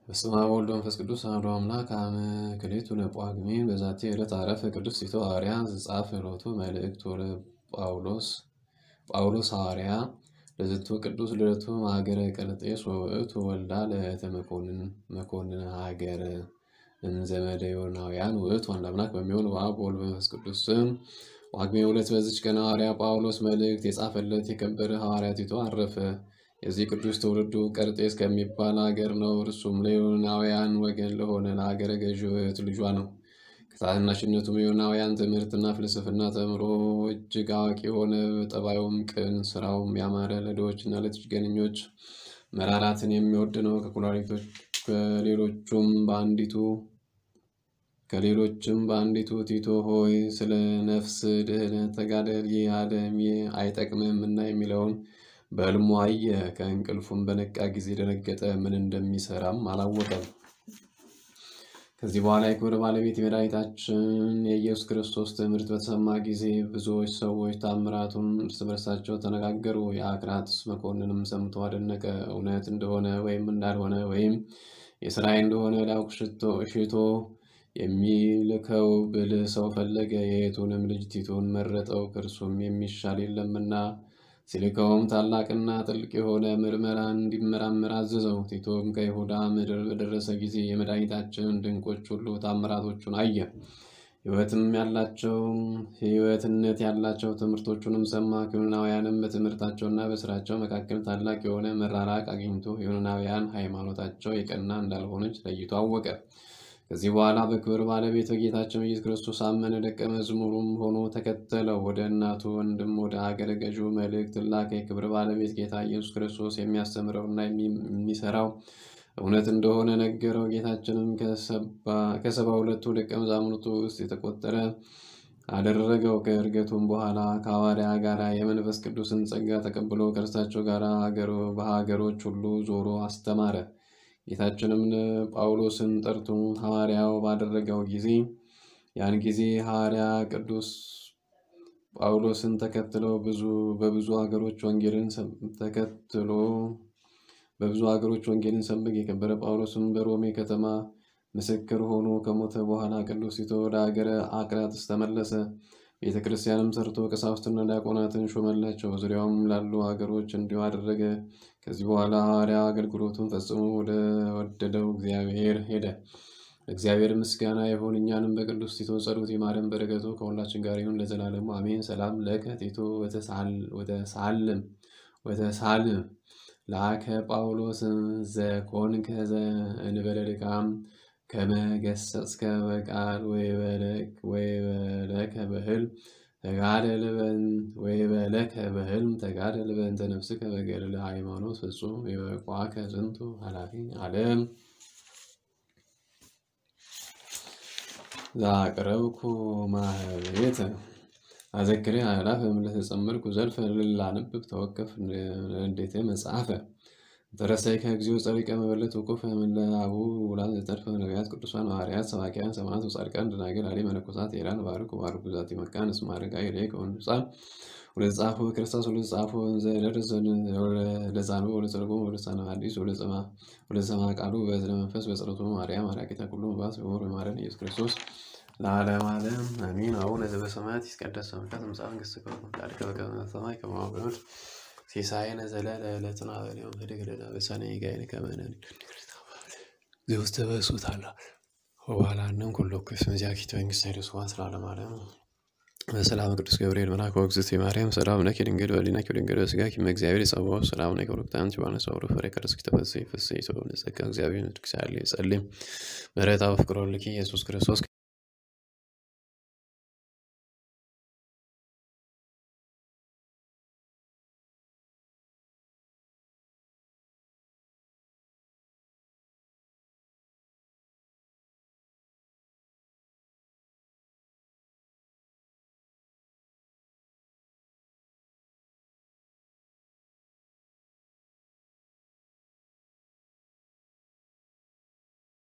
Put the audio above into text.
በስመ አብ ወወልድ ወመንፈስ ቅዱስ አሐዱ አምላክ አመ ክልኤቱ ለጳጉሜን በዛቲ ዕለት አረፈ ቅዱስ ቲቶ ሐዋርያ ዘጻፈ ሎቱ መልእክቱ ለጳውሎስ ጳውሎስ ሐዋርያ ለዝቱ ቅዱስ ልደቱ ሀገረ ቀርጤስ ወውእቱ ወልዳ ለእተ መኮንን መኮንን ሀገረ እንዘመደ ዮናውያን ውእቱ አንድ አምላክ በሚሆን በአብ በወልድ በመንፈስ ቅዱስ ስም ጳጉሜ ሁለት በዚች ቀን ሐዋርያ ጳውሎስ መልእክት የጻፈለት የከበረ ሐዋርያ ቲቶ አረፈ። የዚህ ቅዱስ ትውልዱ ቀርጤስ ከሚባል አገር ነው። እርሱም ለዮናውያን ወገን ለሆነ ለሀገረ ገዢው እህት ልጇ ነው። ከታናሽነቱም የዮናውያን ትምህርትና ፍልስፍና ተምሮ እጅግ አዋቂ የሆነ ጠባዩም ቅን፣ ስራውም ያማረ፣ ለድሆችና ለጥገኞች መራራትን የሚወድ ነው። ከኩላሊቶች ከሌሎቹም በአንዲቱ ከሌሎችም በአንዲቱ ቲቶ ሆይ ስለ ነፍስ ድህነት ተጋደል፣ ይህ ዓለም አይጠቅምም እና የሚለውን በሕልሙ አየ። ከእንቅልፉም በነቃ ጊዜ ደነገጠ፣ ምን እንደሚሰራም አላወቀም። ከዚህ በኋላ የክብር ባለቤት የመድኃኒታችን የኢየሱስ ክርስቶስ ትምህርት በተሰማ ጊዜ ብዙዎች ሰዎች ታምራቱን እርስ በርሳቸው ተነጋገሩ። የአክራትስ መኮንንም ሰምቶ አደነቀ። እውነት እንደሆነ ወይም እንዳልሆነ ወይም የሥራዬ እንደሆነ ሊያውቅ ሽቶ የሚልከው ብልህ ሰው ፈለገ። የየቱንም ልጅ ቲቶን መረጠው፣ ከእርሱም የሚሻል የለምና። ሲልከውም ታላቅና ጥልቅ የሆነ ምርመራ እንዲመራመር አዘዘው። ቲቶም ከይሁዳ ምድር በደረሰ ጊዜ የመድኃኒታችንን ድንቆች ሁሉ ታምራቶቹን አየ። ሕይወትም ያላቸው ሕይወትነት ያላቸው ትምህርቶቹንም ሰማ። ከዮናውያንም በትምህርታቸውና በስራቸው መካከል ታላቅ የሆነ መራራቅ አግኝቶ የዮናውያን ሃይማኖታቸው የቀና እንዳልሆነች ለይቶ አወቀ። ከዚህ በኋላ በክብር ባለቤት በጌታችን ኢየሱስ ክርስቶስ አመነ። ደቀ መዝሙሩም ሆኖ ተከተለው። ወደ እናቱ ወንድም ወደ አገረ ገዢው መልእክት ላከ። የክብር ባለቤት ጌታ ኢየሱስ ክርስቶስ የሚያስተምረውና የሚሰራው እውነት እንደሆነ ነገረው። ጌታችንም ከሰባ ሁለቱ ደቀ መዛሙርቱ ውስጥ የተቆጠረ አደረገው። ከእርገቱም በኋላ ከሐዋርያ ጋር የመንፈስ ቅዱስን ጸጋ ተቀብሎ ከእርሳቸው ጋር በሀገሮች ሁሉ ዞሮ አስተማረ። ጌታችንም ጳውሎስን ጠርቶ ሐዋርያው ባደረገው ጊዜ ያን ጊዜ ሐዋርያ ቅዱስ ጳውሎስን ተከትለው ብዙ በብዙ ሀገሮች ወንጌልን ተከትሎ በብዙ ሀገሮች ወንጌልን ሰበክ። የከበረ ጳውሎስም በሮሜ ከተማ ምስክር ሆኖ ከሞተ በኋላ ቅዱስ ቲቶ ወደ ሀገረ አቅራጥስ ተመለሰ። ቤተ ክርስቲያንም ሰርቶ ቀሳውስትና ዲያቆናትን ሾመላቸው። ዙሪያውም ላሉ ሀገሮች እንዲሁ አደረገ። ከዚህ በኋላ ሐዋርያ አገልግሎቱን ፈጽሞ ወደ ወደደው እግዚአብሔር ሄደ። እግዚአብሔር ምስጋና ይሁን። እኛንም በቅዱስ ቲቶ ጸሎት ይማረን፣ በረከቱ ከሁላችን ጋር ይሁን ለዘላለሙ አሜን። ሰላም ለከ ቲቶ ወተሳልም ወተሳልም ለአከ ጳውሎስ ዘኮንከ ዘእንበለ ድካም ከመገሰጽከ በቃል ወይበለከ በሕልም ተጋደል ወይበለከ በሕልም ተጋደል በእንተ ነፍስከ በገድለ ሃይማኖት ፍጹም የበቋከ ዝንቱ ኃላፊ ዓለም ዛቅረብኩ ማህቤተ አዘክሬ አእላፈ እምለተጸመድኩ ዘልፈ ልላነብብ ተወከፍ እንዴተ መጽሐፈ ተረሳይ ከግዚኦ ጸሪቀ መበለት ውቁፍ እምለ አቡ ውላን ዘተርፈ ነቢያት ቅዱሳን ሐዋርያት ሰባኪያን ሰማዕታት ወጻድቃን ደናግል አሊ መነኮሳት ሄራን ባርኩ ባርኩ ዛቲ መካን እስመ አረጋዊ ላይ ከሆኑ ህፃን ወደ ጻፉ ክርስቶስ ወደ ጻፉ ዘደረሰ ለዛኑ ወደ ጸርጎ ወደ ሳነ ሐዲስ ወደ ሰማ ቃሉ በዝነ መንፈስ በጸሎቱ ማርያም አራቂተ ኩሉ ባስ ወር ማረን ኢየሱስ ክርስቶስ ለዓለም ዓለም አሚን። አቡነ ዘበሰማያት ይትቀደስ ስምከ ትምጻእ መንግሥትከ ወትምጻእ በከመ በሰማይ ከማሁ በምድር ሲሳየነ ዘለለ ዕለትነ ሀበነ ዮም ህድግ ለነ በሰኔ ጋይነ ከመ ንሕነኒ ዘውስተ በሱት አላ ወባላንም ኩሎ ኩስም ዚአኪቶ መንግሥተ ሄደስ ዋን ስላለም ዓለም በሰላም ቅዱስ ገብርኤል መልአክ ወእግዝእትየ ማርያም ሰላም ለኪ ድንግል በሊናኪ ድንግል በሥጋኪ እም እግዚአብሔር ይጸባዖ ሰላም ለኪ ወርክታንቲ ባነሳ ወደ ፍሬ ከርስኪ ተፈሥሒ ፍሥሕት ወእምነ ጸጋ እግዚአብሔር ንድክሳሌ ጸልም ምሕረታ በፍቅር ወልኪ ኢየሱስ ክርስቶስ